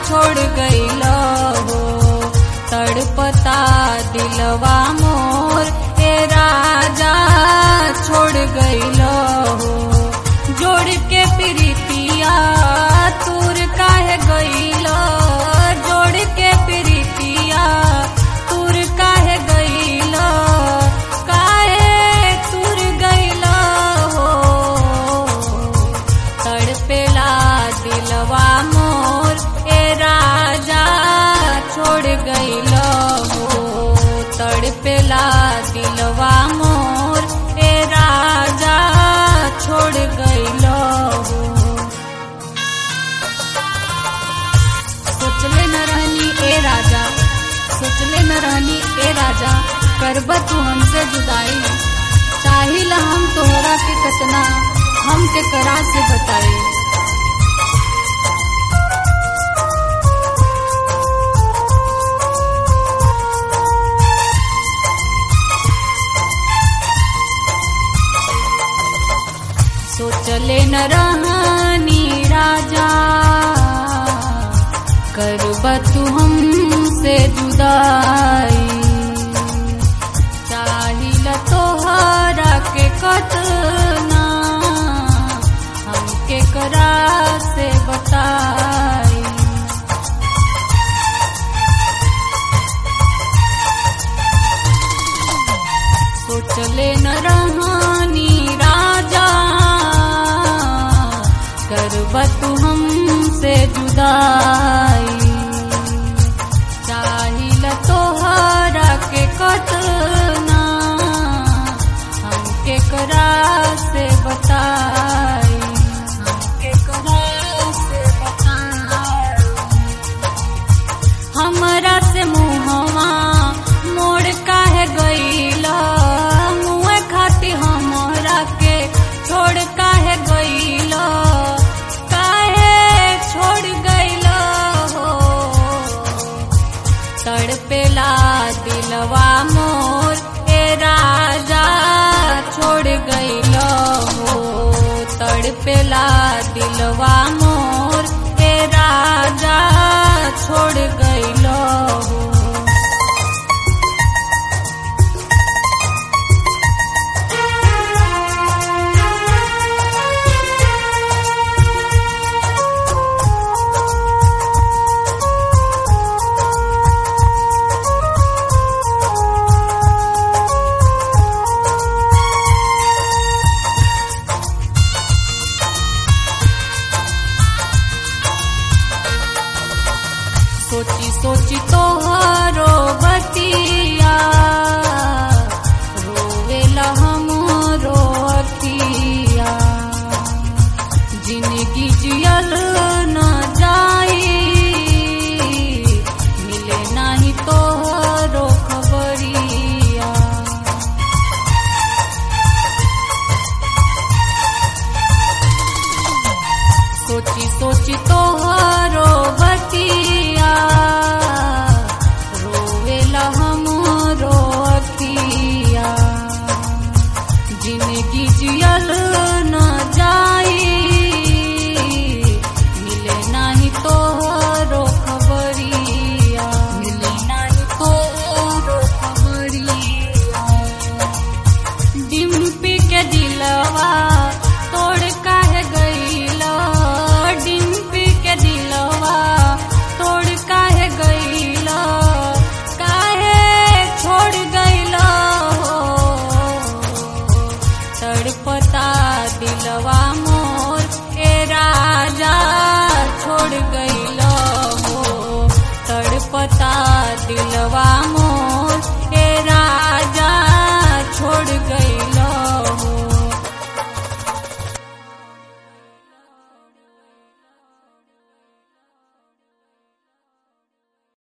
छोड़ गईल हो तड़पता दिलवा मोर ए राजा छोड़ गईल हो जोड़ के प्रीतिया तूर काहे गईल जोड़ के प्रीतिया तूर काहे गईल काहे तूर गईल हो तड़पेला दिलवा मोर ए राजा छोड़ गईल हो तड़पेला दिलवा मोर ए राजा छोड़ गईल हो सोचले न रहनी ए राजा सोचले न रहनी ए राजा करब तू हमसे जुदाई चाहिला हम तोहरा के कतना हम के करा से बताई सोचले न रहनी राजा करब तू हमसे जुदाई चाहिल तोहरा के कतना हमके करा से बताई सोचले न रहनी राजा करब तू हमसे जुदाई चाहिल तोहरा के कतना हमके करा से बताई हमके करा से बताई हमरा से मुहवा मोड़ काहे गईला मुँह खाती हमरा के छोड़ काहे गईला काहे छोड़ गईला हो तड़पेला दिलवा मोर ए राजा छोड़ गईल हो तड़पेला दिलवा मोर ए राजा छोड़ गईल हो सोची सोची तोहरो बतिया